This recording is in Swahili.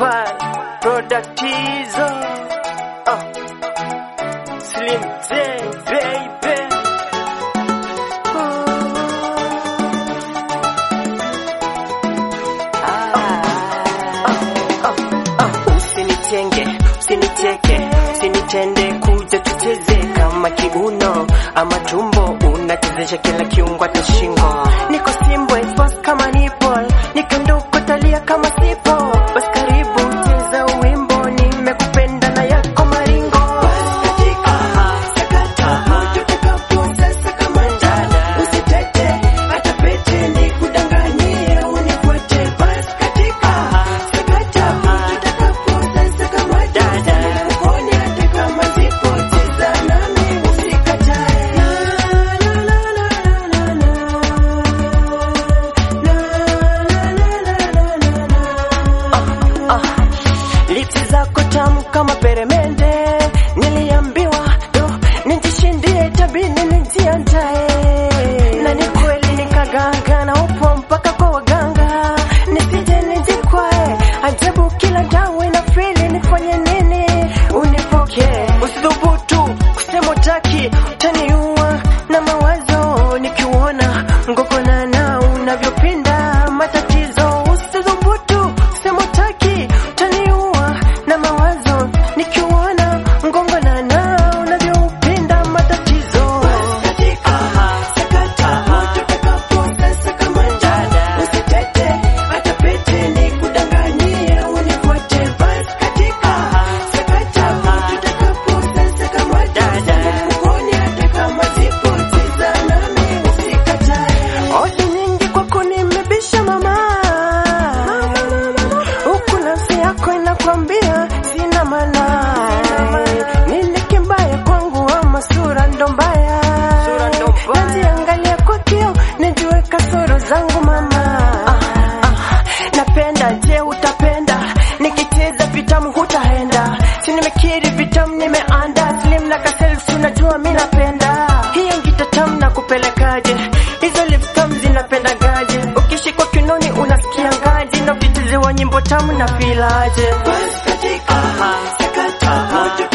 Pal product hizo oh. Slim J baby Usinitenge, usiniteke, usinitende, kuja tucheze kama kiuno ama tumbo, unachezesha kila kiungo hata shingo. Niko simbwe fast kama nipple, nikanduko talia kama sipo. Basi karibu cheza wimbo, nimekupenda na yako maringo. Lipsi zako tamu kama peremende, niliambiwa do nijishindie tabini nijiandae, na ni kweli nikaganga na upo mpaka kwa waganga, nisije nijikwae, ajabu kila dawa ina fili, nifanye nini unipokee? Usidhubutu kusema utaki, utaniua na mawazo nikiuona ngogonana unavyopinda matatizo. Usidhubutu kusema utaki, utaniua na mawazo nikiuona ngogonana unavyopinda matatizo. Odi nyingi kwako nimebisha mama, huku nafsi yako inakwambia sina maana. Nini kibaya kwangu ama sura ndo mbaya? Najiangalia kwa kio nijue kasoro zangu mama. Ah, ah, napenda je, utapenda nikicheza vitamu hutaenda? Si nimekiri vitamu nimeanda slim na kaself, unajua mi napenda hiyo ngita tamu na kupelekaje hizo lips tamu zinapendagaje ukishikwa kinoni unasikia ngaje na ukichezewa nyimbo tamu na filaje Sakata, moto